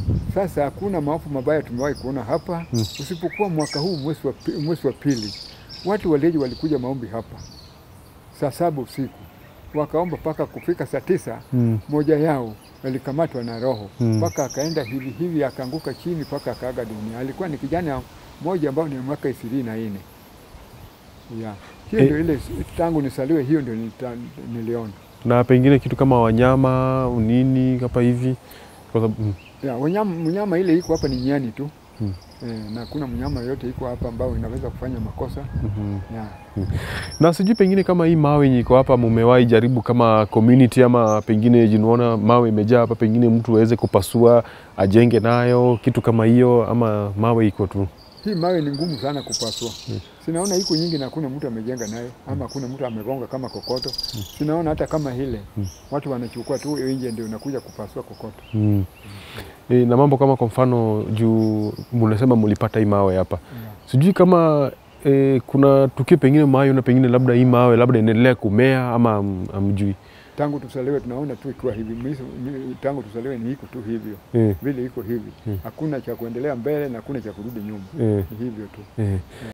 Sasa hakuna maafa mabaya tumewahi kuona hapa Mm. usipokuwa mwaka huu mwezi wa, pi- mwezi wa pili, watu waleji walikuja maombi hapa saa saba usiku wakaomba mpaka kufika saa tisa. Mm. Moja yao alikamatwa na roho Mm. mpaka akaenda hivi hivi akaanguka chini mpaka akaaga dunia. Alikuwa ni kijana mmoja ambao ni mwaka ishirini na nne yeah. Hiyo Eh. ndio ile tangu nisaliwe, hiyo ndio nita- niliona Na pengine kitu kama wanyama nini hapa hivi kwa sababu mm. yeah, wanyama, mnyama ile iko hapa ni nyani tu Mm. eh, na hakuna mnyama yoyote iko hapa ambao inaweza kufanya makosa Mhm. yeah. Na sijui pengine kama hii mawe yenye iko hapa mumewahi jaribu kama community ama pengine jinaona mawe imejaa hapa, pengine mtu aweze kupasua ajenge nayo kitu kama hiyo, ama mawe iko tu Hii mawe ni ngumu sana kupasua. Sinaona iko nyingi na hakuna mtu amejenga nayo ama hakuna mtu amegonga kama kokoto. Sinaona hata kama hile watu wanachukua tu nje ndio unakuja kupasua kokoto. mm. E, na mambo kama kwa mfano juu mnasema mlipata hii mawe hapa, sijui kama e, kuna tukio pengine mawe na pengine labda hii mawe labda inaendelea kumea ama am- amjui Tangu tusaliwe tunaona tu ikiwa hivi. Miso- mi- Tangu tusaliwe ni iko tu hivyo e, vile iko hivi, hakuna cha kuendelea mbele na hakuna cha kurudi nyuma, e, ni hivyo tu. e.